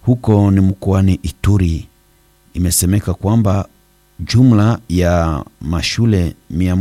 huko ni mkoani Ituri. Imesemeka kwamba jumla ya mashule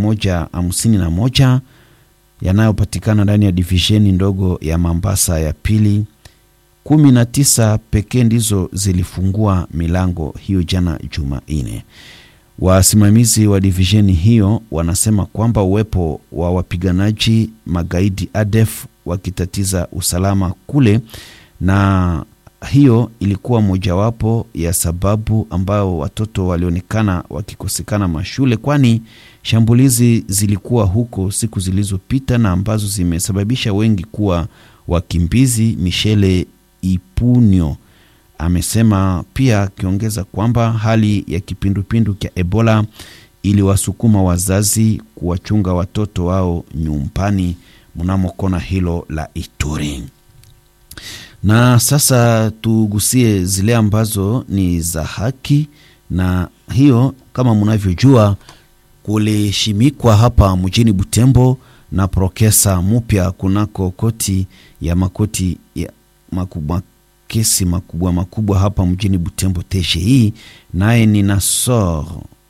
151 yanayopatikana ndani ya divisheni ndogo ya Mambasa ya pili, kumi na tisa pekee ndizo zilifungua milango hiyo jana Jumanne. Wasimamizi wa divisheni hiyo wanasema kwamba uwepo wa wapiganaji magaidi ADF wakitatiza usalama kule, na hiyo ilikuwa mojawapo ya sababu ambayo watoto walionekana wakikosekana mashule, kwani shambulizi zilikuwa huko siku zilizopita na ambazo zimesababisha wengi kuwa wakimbizi. Michele Ipunyo amesema pia, akiongeza kwamba hali ya kipindupindu cha Ebola iliwasukuma wazazi kuwachunga watoto wao nyumbani mnamo kona hilo la Ituri. Na sasa tugusie zile ambazo ni za haki, na hiyo kama mnavyojua, kulishimikwa hapa mjini Butembo na prokesa mpya kunako koti ya makoti ya makubwa kesi makubwa makubwa hapa mjini Butembo TGI, naye ni Nasor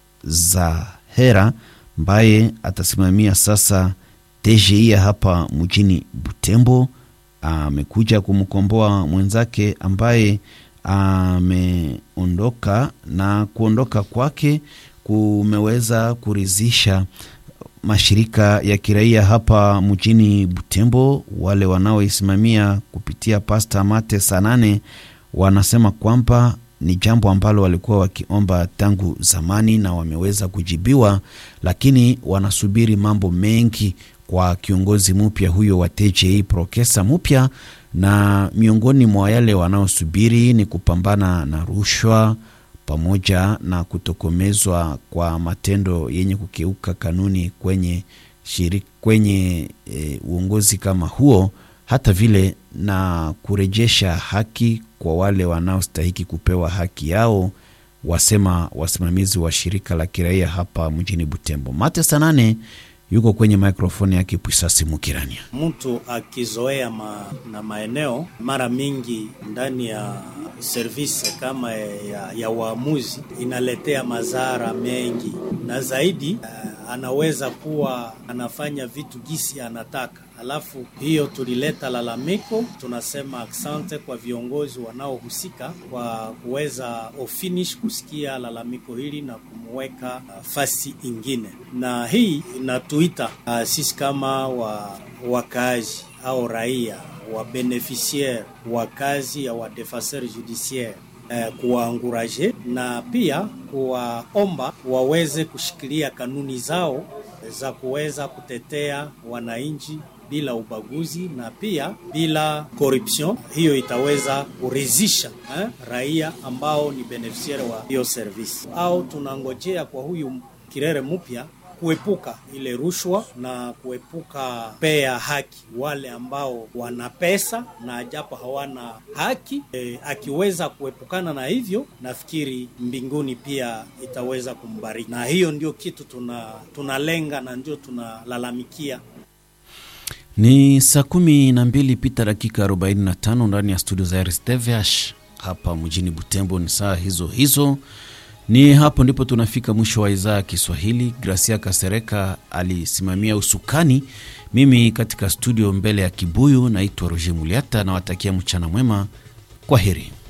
Zahera ambaye atasimamia sasa TGI ya hapa mjini Butembo. Amekuja kumkomboa mwenzake ambaye ameondoka, na kuondoka kwake kumeweza kuridhisha mashirika ya kiraia hapa mjini Butembo. Wale wanaoisimamia kupitia Pasta Mate Sanane wanasema kwamba ni jambo ambalo walikuwa wakiomba tangu zamani na wameweza kujibiwa, lakini wanasubiri mambo mengi kwa kiongozi mpya huyo wa TJI prokesa mpya, na miongoni mwa yale wanaosubiri ni kupambana na rushwa pamoja na kutokomezwa kwa matendo yenye kukeuka kanuni kwenye shirika, kwenye e, uongozi kama huo, hata vile na kurejesha haki kwa wale wanaostahiki kupewa haki yao, wasema wasimamizi wa shirika la kiraia hapa mjini Butembo. Mate Sanane yuko kwenye mikrofoni yake Pwisasi Mukirania. Mtu akizoea ma, na maeneo mara mingi ndani ya service kama ya, ya waamuzi inaletea madhara mengi, na zaidi uh, anaweza kuwa anafanya vitu gisi anataka. Alafu hiyo tulileta lalamiko, tunasema asante kwa viongozi wanaohusika kwa kuweza ofinish kusikia lalamiko hili na kumweka uh, fasi ingine, na hii inatuita uh, sisi kama wa wakaaji au raia wa beneficiaire wa kazi ya wadefenseur judiciaire eh, kuwaanguraje na pia kuwaomba waweze kushikilia kanuni zao za kuweza kutetea wananchi bila ubaguzi na pia bila corruption. Hiyo itaweza kuridhisha eh, raia ambao ni beneficiaire wa hiyo service, au tunangojea kwa huyu kirere mpya kuepuka ile rushwa na kuepuka pea haki wale ambao wana pesa na japo hawana haki. E, akiweza kuepukana na hivyo, nafikiri mbinguni pia itaweza kumbariki, na hiyo ndio kitu tuna tunalenga na ndio tunalalamikia. Ni saa kumi na mbili pita dakika 45 ndani ya studio za RSTVH hapa mjini Butembo. Ni saa hizo hizo ni hapo ndipo tunafika mwisho wa idhaa ya Kiswahili. Gracia Kasereka alisimamia usukani, mimi katika studio mbele ya kibuyu naitwa Roger Muliata, nawatakia mchana mwema, kwa heri.